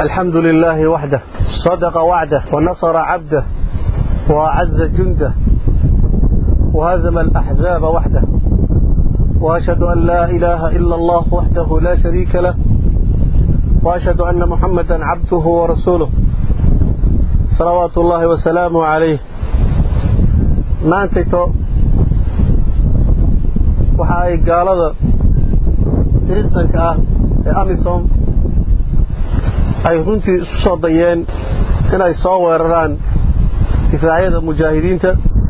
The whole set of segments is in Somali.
الحمد لله وحده صدق وعده ونصر عبده وأعز جنده وهزم الأحزاب وحده وأشهد أن لا إله إلا الله وحده لا شريك له وأشهد أن محمدا عبده ورسوله صلوات الله وسلامه عليه maantayto waxa ay gaalada kiristanka ah ee amisom ay runtii isu soo dayeen inay soo weeraraan difaacyada mujaahidiinta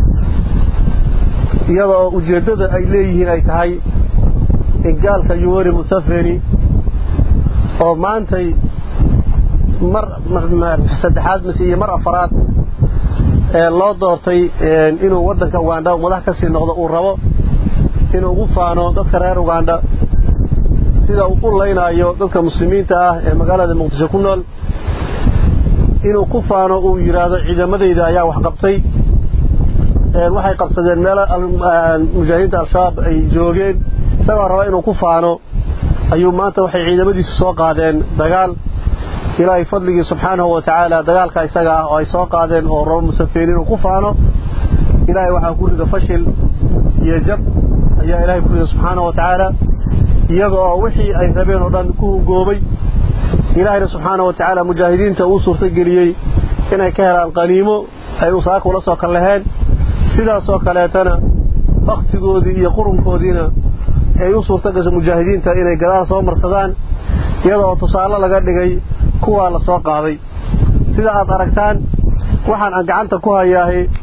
iyadoo ujeeddada ay leeyihiin ay tahay in gaalka yuweri museveni oo maantay mar saddexaad mise iyo mar afaraad ee loo doortay inuu waddanka ugandha madax ka sii noqdo uu rabo inuu ugu faano dadka reer ugandha sida uu u laynaayo dadka muslimiinta ah ee magaalada muqdisho ku nool inuu ku faano uu yidhaahdo ciidamadayda ayaa wax qabtay waxay qabsadeen meelo mujaahidiinta al-shabaab ay joogeen isagoo raba inuu ku faano ayuu maanta waxay ciidamadiisu soo qaadeen dagaal ilaahay fadligii subxaanahu wa tacaala dagaalka isaga ah oo ay soo qaadeen oo rabo musafeeni inuu ku faano ilaahay waxaa ku rida fashil iyo jab ayaa ilaahay ku rida subxaanahu wa tacaala iyaga oo wixii ay rabeen oo dhan ku hugoobay ilaahayna subxaanahu wa tacaala mujaahidiinta uu suurtageliyey inay ka helaan qaniimo ay usaaka ula soo kallaheen sidaasoo kaleetana wakhtigoodii iyo qurunkoodiina ay u suurta gasho mujaahidiinta inay gadaal soo marsadaan iyada oo tusaale laga dhigay kuwaa la soo qaaday sida aad aragtaan waxaan aan gacanta ku hayaahay